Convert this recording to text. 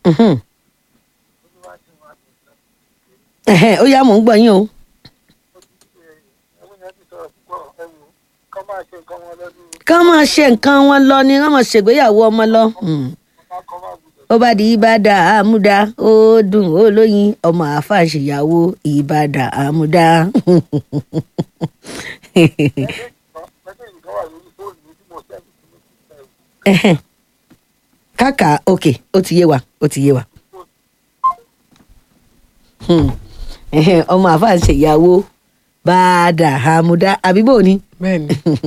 Mhm. Ẹ̀hẹ́n, ó yá mò ń gbọ́ yín o. ká máa ṣe nǹkan wọn lọ ni ká máa ṣègbéyàwó ọmọ lọ. Mm. ó bá di ìbàdà àmúdá ó dùn ó lóyin ọmọ àáfàá ṣèyàwó ìbàdà àmúdá. Ẹ̀hẹ́n. káàkà ok ó ti yé wa ó ti yé wa. Hmm. Ẹ̀hẹ́n, ọmọ àáfàá ṣèyàwó bàdà àmúdá àbí bò ni. bẹ́ẹ̀ ni